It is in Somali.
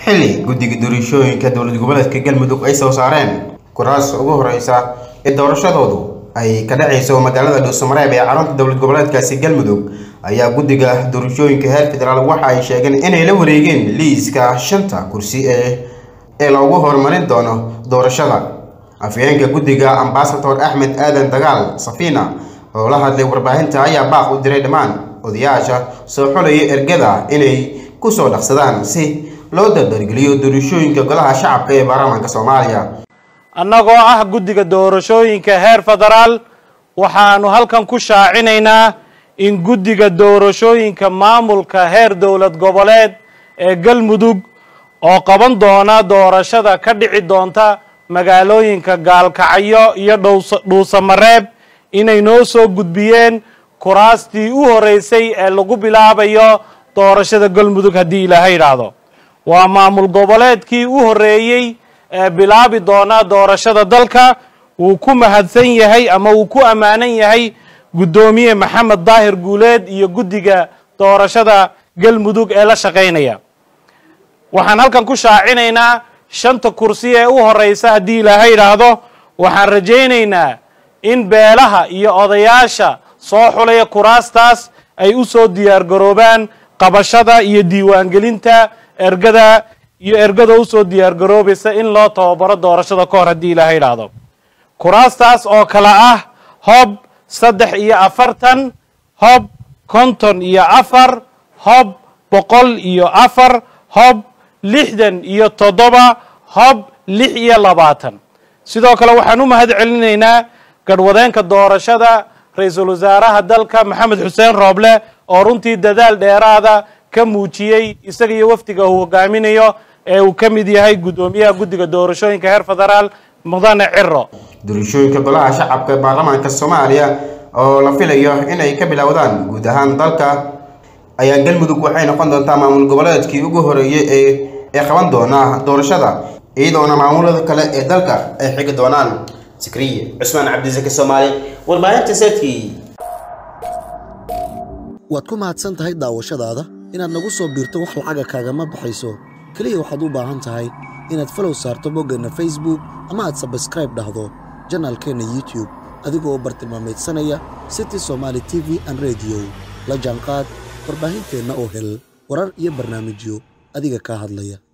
xilli guddiga doorashooyinka dowlad goboleedka galmudug ay soo saareen kuraas ugu horeysa ee doorashadoodu ay ka dhacayso magaalada dhuusamareeb ee carunta dowlad goboleedkaasi galmudug ayaa guddiga doorashooyinka heer federaal waxa ay sheegeen inay la wareegeen liiska shanta kursi ee ee loogu horumarin doono doorashada afhayeenka guddiga ambasador axmed aadan dagaal safiina oo la hadlay warbaahinta ayaa baaq u diray dhammaan odayaasha soo xulaya ergada inay kusoo dhaqsadaan si loo dardargeliyo doorashooyinka golaha shacabka ee baarlamaanka soomaaliya annagoo ah guddiga doorashooyinka heer federaal waxaanu halkan ku shaacinaynaa in guddiga doorashooyinka maamulka heer dowlad goboleed ee galmudug oo qaban doona doorashada ka dhici doonta magaalooyinka gaalkacyo iyo dhuusamareeb inay noo soo gudbiyeen kuraastii u horeysay ee lagu bilaabayo doorashada galmudug haddii ilaahay idhaahdo waa maamul goboleedkii u horeeyey ee bilaabi doona doorashada dalka wuu ku mahadsan yahay ama wuu ku ammaanan yahay guddoomiye maxamed daahir guuleed iyo guddiga doorashada galmudug ee la shaqaynaya waxaan halkan ku shaacinaynaa shanta kursi ee u horeysa haddii ilaahay idhaahdo waxaan rajaynaynaa in beelaha iyo odayaasha soo xulaya kuraastaas ay u soo diyaargaroobaan qabashada iyo diiwaangelinta ergada iyo ergada usoo diyaargaroobaysa in loo tababaro doorashada ka hor haddii ilaahay idhaahdo kuraastaas oo kale ah hob saddex iyo afartan hob konton iyo afar hob boqol iyo afar hob lixdan iyo toddoba hob lix iyo labaatan sidoo kale waxaan u mahad celinaynaa garhwadeenka doorashada ra-iisul wasaaraha dalka maxamed xuseen rooble oo runtii dadaal dheeraada ka muujiyey isaga iyo wafdiga uu hogaaminayo ee uu ka mid yahay guddoomiyaha guddiga doorashooyinka heer federaal mudane ciro doorashooyinka golaha shacabka ee baarlamaanka soomaaliya oo la filayo inay ka bilowdaan guud ahaan dalka ayaa galmudug waxay noqon doontaa maamul goboleedkii ugu horeeyey ee ee qaban doona doorashada iyadoona maamulada kale ee dalka ay xigi doonaan sikriye cusmaan cabdisaki soomaali warbaahinta seedkii waad ku mahadsan tahay daawashadaada inaad nagu soo biirto wax lacaga kaagama baxayso keliya waxaad u baahan tahay inaad falow saarto boggeenna facebook ama aad sabskraib dhahdo janaalkeenna youtube adigoo bartilmaameedsanaya city somaali t v an rediyo la jaanqaad warbaahinteenna oo hel warar iyo barnaamijyo adiga kaa hadlaya